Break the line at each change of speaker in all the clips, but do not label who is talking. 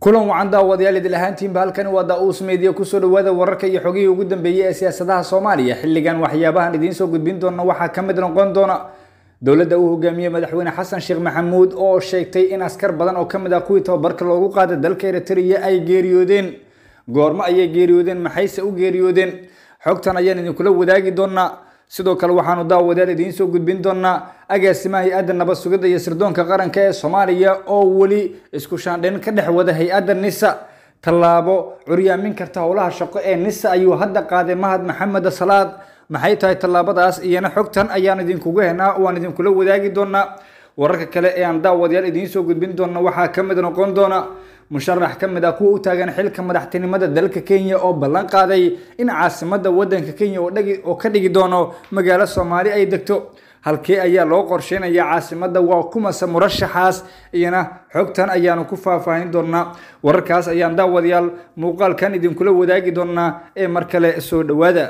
kulan wacan daawadayaal idil ahaantiinba halkani waa daa-uus meediya kusoo dhawaada wararka iyo xogihii ugu dambeeyey ee siyaasadaha soomaaliya xilligan waxyaabahan idiin soo gudbin doona waxaa ka mid noqon doona dowladda uu hogaamiyey madaxweyne xasan sheekh maxamuud oo sheegtay in askar badan oo kamid ah kuwii tababarka loogu qaaday dalka eritrea ay geeriyoodeen goormo ayay geeriyoodeen maxayse u geeriyoodeen xogtan ayaan idinkula wadaagi doonaa sidoo kale waxaanu daawadayaal idiin soo gudbin doonaa agaasimaha hay-adda nabad sugidda iyo sirdoonka qaranka ee soomaaliya oo weli isku shaandhayn ka dhex wada hay-adda nisa tallaabo curyaamin karta howlaha shaqo ee nisa ayuu hadda qaaday mahad maxamed salaad maxay tahay tallaabadaas iyana xogtan ayaan idinkugu henaa waan idinkula wadaagi doonaa wararka kale ee aan daawadayaal idiin soo gudbin doona waxaa ka mid noqon doona musharax ka mid ah kuwa u taagan xilka madaxtinimada dalka kenya oo ballan qaaday in caasimada wadanka kenya oo ka dhigi doono magaalo soomaali ay degto halkee ayaa loo qorsheynaya caasimada waa kumase murashaxaas iyana xogtan ayaanu ku faahfaahin doonaa wararkaas ayaan daawadayaal muuqaalkan idinkula wadaagi doonaa ee mar kale soo dhawaada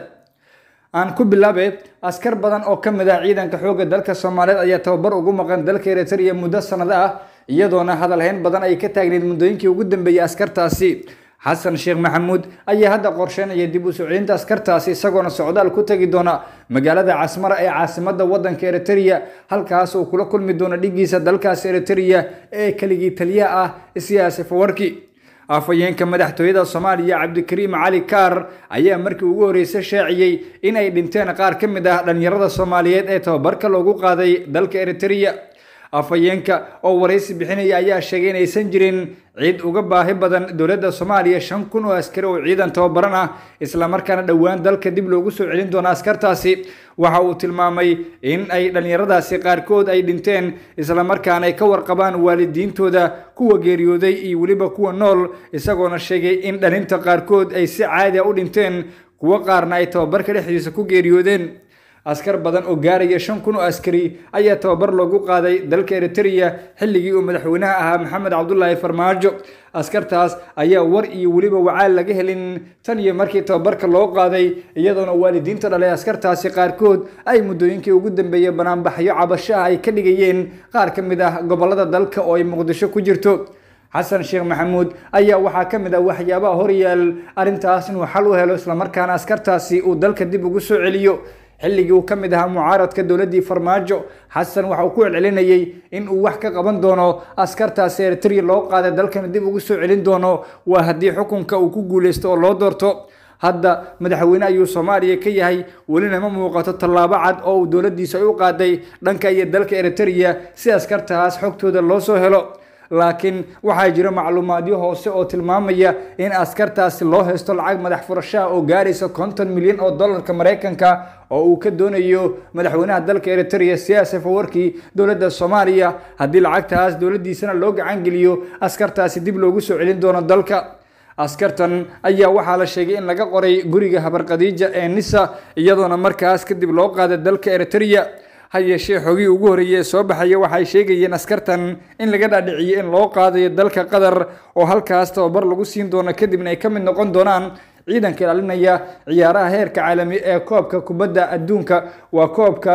aan ku bilaabe askar badan oo ka mid ah ciidanka xoogga dalka soomaaliyeed ayaa tababar ugu maqan dalka eritrea muddo sanado ah iyadoona hadalhayn badan ay ka taagneyd muddooyinkii ugu dambeeyey askartaasi xasan sheekh maxamuud ayaa hadda qorsheynaya dib u socodinta askartaasi isagoona socdaal ku tegi doona magaalada casmara ee caasimada wadanka eritrea halkaas uu kula kulmi doono dhigiisa dalkaasi eritrea ee keligii taliyaha ah siyaasi fawarki afhayeenka madaxtooyada soomaaliya cabdikariim cali kaar ayaa markii ugu horreysay shaaciyey in ay dhinteen qaar ka mid ah dhalinyarada soomaaliyeed ee tababarka loogu qaaday dalka eritrea afhayeenka oo waraysi bixinaya ayaa sheegay inaysan jirin cid uga baahi badan dowladda soomaaliya shan kun oo askari oo ciidan tababaran ah islamarkaana dhowaan dalka dib loogu soo celin doono askartaasi waxa uu tilmaamay in ay dhallinyaradaasi qaarkood ay dhinteen islamarkaana ay ka warqabaan waalidiintooda kuwa geeriyooday iyo weliba kuwa nool isagoona sheegay in dhalinta qaarkood ay si caadi a u dhinteen kuwo qaarna ay tababarka dhexdiisa ku geeriyoodeen askar badan oo gaaraya shan kun oo askari ayaa tababar loogu qaaday dalka eritrea xilligii uu madaxweynaha ahaa maxamed cabdulaahi farmaajo askartaas ayaa war iyo weliba wacaal laga helin tan iyo markii tababarka loo qaaday iyadoona waalidiinta dhalay askartaasi qaarkood ay muddooyinkii ugu dambeeyey banaanbaxyo cabasho ah ay ka dhigayeen qaar ka mid ah gobolada dalka oo ay muqdisho ku jirto xasan sheekh maxamuud ayaa waxaa ka mid ah waxyaabaha horyaal arrintaas inuu xal u helo islamarkaana askartaasi uu dalka dib ugu soo celiyo xilligii uu ka mid ahaa mucaaradka dowladdii farmaajo xasan waxa uu ku celcelinayey in uu wax ka qaban doono askartaasi eritrea loo qaaday dalkana dib ugu soo celin doono waa haddii xukunka uu ku guuleysto oo loo doorto hadda madaxweyne ayuu soomaaliya ka yahay welina ma muuqato tallaabo cad oo uu dowladdiisa u qaaday dhanka iyo dalka eritrea si askartaas xogtooda loo soo helo laakiin waxaa jira macluumaadyo hoose oo tilmaamaya in askartaasi loo haysto lacag madax furashaha oo gaaraysa konton milyan oo dollarka maraykanka oo uu ka doonayo madaxweynaha dalka eritrea siyaasi fawarkii dowladda soomaaliya haddii lacagtaas dowladdiisana loo gacan geliyo askartaasi dib loogu soo celin doono dalka askartan ayaa waxaa la sheegay in laga qoray guriga habarqadiija ee nisa iyadoona markaas kadib loo qaaday dalka eritrea ha yeeshee xogii ugu horreeyey ee soo baxaya waxay sheegayeen askartan in laga dhaadhiciyey in loo qaadayo dalka qatar oo halkaas tababar lagu siin doono kadibna ay ka mid noqon doonaan ciidanka ilaalinaya ciyaaraha heerka caalami ee koobka kubadda adduunka waa koobka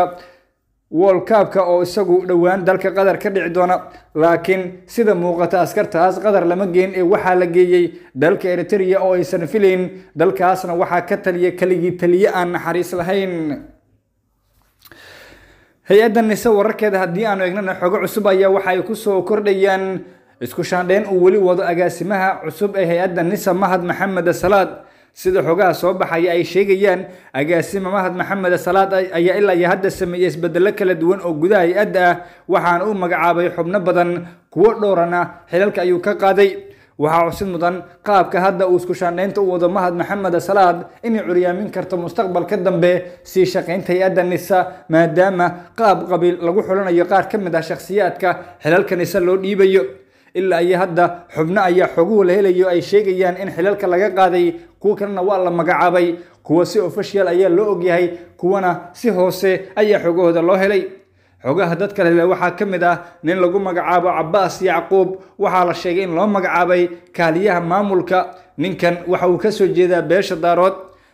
world cupka oo isagu dhowaan dalka qatar ka dhici doona laakiin sida muuqata askartaas qatar lama geen ee waxaa la geeyey dalka eritrea oo aysan filayn dalkaasna waxaa ka taliya keligii taliye aan naxariis lahayn hay-adda nise wararkeeda haddii aanu eegnana xogo cusub ayaa waxa ay kusoo kordhayaan isku shaandheyn uu weli wado agaasimaha cusub ee hay-adda nisa mahad maxamed salaad sida xogaha soo baxaya ay sheegayaan agaasima mahad maxamed salaad ayaa ilaa iyo hadda sameeyey isbedelo kala duwan oo gudaha hay-adda ah waxaana u magacaabay xubno badan kuwo dhowrana xilalka ayuu ka qaaday waxaa cusid mudan qaabka hadda uu isku shaandhaynta u wado mahad maxamed salaad inay curyaamin karto mustaqbalka dambe sii shaqaynta hay-adda nisa maadaama qaab qabiil lagu xulanayo qaar ka mid ah shakhsiyaadka xilalka nisa loo dhiibayo ilaa iyo hadda xubno ayaa xoguhu la helayo ay sheegayaan in xilalka laga qaaday kuwo kalena waa la magacaabay kuwa si official ayaa loo ogyahay kuwana si hoose ayaa xogahooda loo helay xogaha dadka hele waxaa ka mid ah nin lagu magacaabo cabaas yacquub waxaa la sheegay in loo magacaabay kaaliyaha maamulka ninkan waxa uu kasoo jeedaa beesha daarood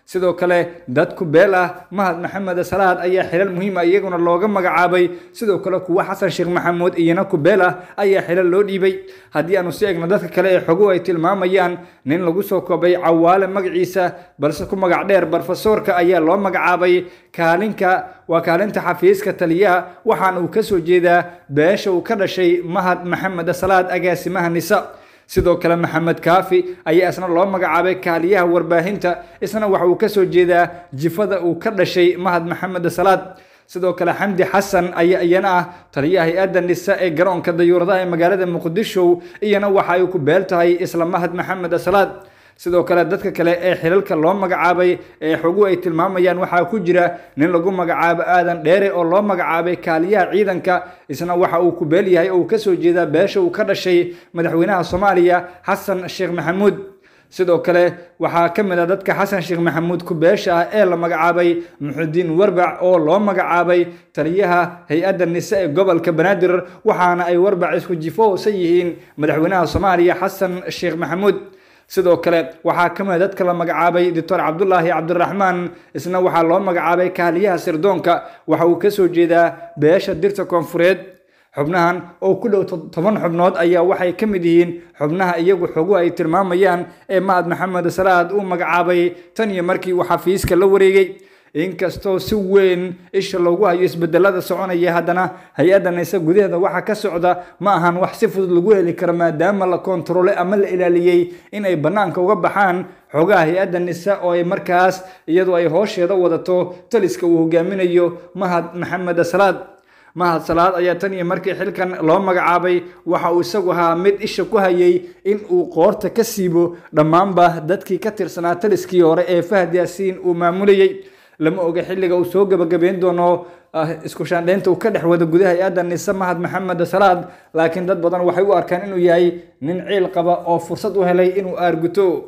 sidoo kale dad ku beel ah mahad maxamed salaad ayaa xilal muhiima iyaguna looga magacaabay sidoo kale kuwa xasan sheekh maxamuud iyana ku beel ah ayaa xilal loo dhiibay haddii aanu si egno dadka kale ee xoguhu ay tilmaamayaan nin lagu soo koobay cawaale magaciisa balse ku magac dheer barofesoorka ayaa loo magacaabay kaalinka waa kaalinta xafiiska taliyaha waxaana uu kasoo jeedaa beesha uu ka dhashay mahad maxamed salaad agaasimaha nisa sidoo kale maxamed kaafi ayaa isna loo magacaabay kaaliyaha warbaahinta isna waxa uu kasoo jeedaa jifada uu ka dhashay mahad maxamed salaad sidoo kale xamdi xasan ayaa iyana ah taliyaha hay-adda nisa ee garoonka dayuuradaha ee magaalada muqdisho iyana waxa ay ku beel tahay isla mahad maxamed salaad sidoo kale dadka kale ee xilalka loo magacaabay ee xogu ay tilmaamayaan waxaa ku jira nin lagu magacaabo aadan dheere oo loo magacaabay kaaliyaha ciidanka isna waxa uu ku beel yahay oo uu kasoo jeedaa beesha uu ka dhashay madaxweynaha soomaaliya xasan sheekh maxamuud sidoo kale waxaa ka mid a dadka xasan sheekh maxamuud ku-beesha ah ee la magacaabay muxudiin warbac oo loo magacaabay taliyaha hay-adda nise ee gobolka banaadir waxaana ay warbac isku jifo hoosan yihiin madaxweynaha soomaaliya xasan sheekh maxamuud sidoo kale waxaa ka mid dadka la magacaabay doctor cabdulaahi cabdiraxmaan isna waxaa loo magacaabay kaaliyaha sirdoonka waxa uu kasoo jeedaa beesha dirta koonfureed xubnahan oo ku dhow toban xubnood ayaa waxay ka mid yihiin xubnaha iyagu xogu ay tilmaamayaan ee mahad maxamed salaad uu magacaabay tan iyo markii uu xafiiska la wareegay inkastoo si weyn isha loogu hayo isbedelada soconaya haddana hay-adda nise gudaheeda waxa ka socda ma ahan wax si fudud lagu heli karo maadaama la kontaroolay ama la ilaaliyey in ay bannaanka uga baxaan xogaha hay-adda nise oo ay markaas iyadoo ay hoosheeda wadato taliska uu hogaaminayo mahad maxamed salaad mahad salaad ayaa tan iyo markii xilkan loo magacaabay waxa uu isagu ahaa mid isha ku hayay in uu qoorta ka siibo dhammaanba dadkii ka tirsanaa taliskii hore ee fahad yaasiin uu maamulayay lama oga xilliga uu soo gabagabeyn doono isku shaandheynta uu ka dhex wado gudaha hay-adda nise mahad maxamed salaad laakiin dad badan waxay u arkaan inuu yahay nin ciil qaba oo fursad u helay inuu aarguto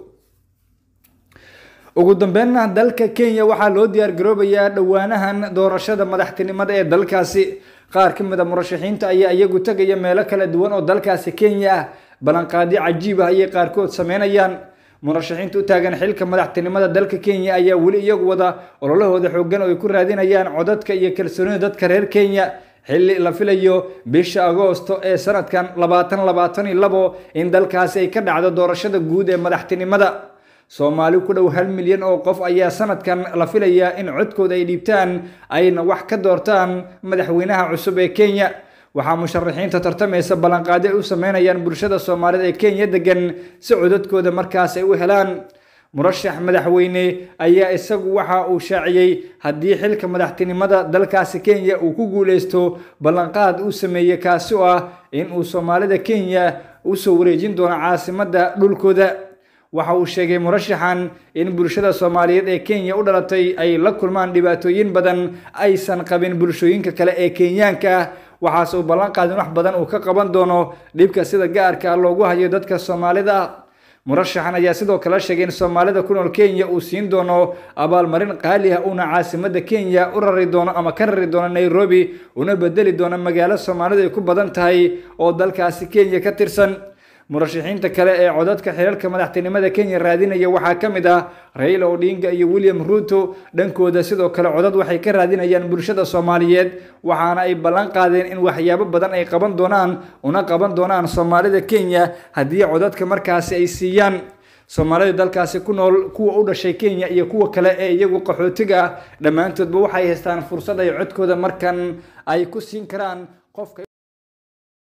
ugu dambeynna dalka kenya waxaa loo diyaar garoobayaa dhowaanahan doorashada madaxtinimada ee dalkaasi qaar ka mid a murashaxiinta ayaa iyagu tegaya meelo kala duwan oo dalkaasi kenya ah ballanqaadyo cajiib ah ayay qaarkood sameynayaan murashaxiinta u taagan xilka madaxtinimada dalka kenya ayaa weli iyagu wada ololahooda xoogan oo ay ku raadinayaan codadka iyo kalsoonida dadka reer kenya xilli la filayo bisha agoosto ee sanadkan labaatan labaatan iyo labo in dalkaasi ay ka dhacdo doorashada guud ee madaxtinimada soomaali ku dhow hal milyan oo qof ayaa sanadkan la filayaa in codkooda ay dhiibtaan ayna wax ka doortaan madaxweynaha cusub ee kenya waxaa musharaxiinta tartamaysa ballanqaadi ay u sameynayaan bulshada soomaalida ee kenya degan si codadkooda markaas ay u helaan murashax madaxweyne ayaa isagu waxa uu shaaciyey haddii xilka madaxtinimada dalkaasi kenya uu ku guuleysto ballanqaad uu sameeyey kaasi oo ah in uu soomaalida kenya usoo wareejin doono caasimadda dhulkooda waxa uu sheegay murashaxan in bulshada soomaaliyeed ee kenya u dhalatay ay la kulmaan dhibaatooyin badan aysan qabin bulshooyinka kale ee kenyaanka ah waxaase uu ballan qaadin wax badan uu ka qaban doono dhibka sida gaarka loogu hayo dadka soomaalida ah murashaxan ayaa sidoo kale sheegay in soomaalida ku nool kenya uu siin doono abaalmarin qaali ah uuna caasimada kenya u rari doono ama ka rari doono nairobi una bedeli doono magaalo soomaalidu ay ku badan tahay oo dalkaasi kenya ka tirsan murashaxiinta kale ee codadka xilalka madaxtinimada kenya raadinaya waxaa ka mid ah raila odinga iyo william ruto dhankooda sidoo kale codad waxay ka raadinayaan bulshada soomaaliyeed waxaana ay ballan qaadeen in waxyaabo badan ay qaban doonaan una qaban doonaan soomaalida kenya haddii codadka markaasi ay siiyaan soomaalida dalkaasi ku nool kuwa u dhashay kenya iyo kuwa kale ee iyagu qaxootiga ah dhammaantoodba waxay haystaan fursad ay codkooda markan ay ku siin karaan qofka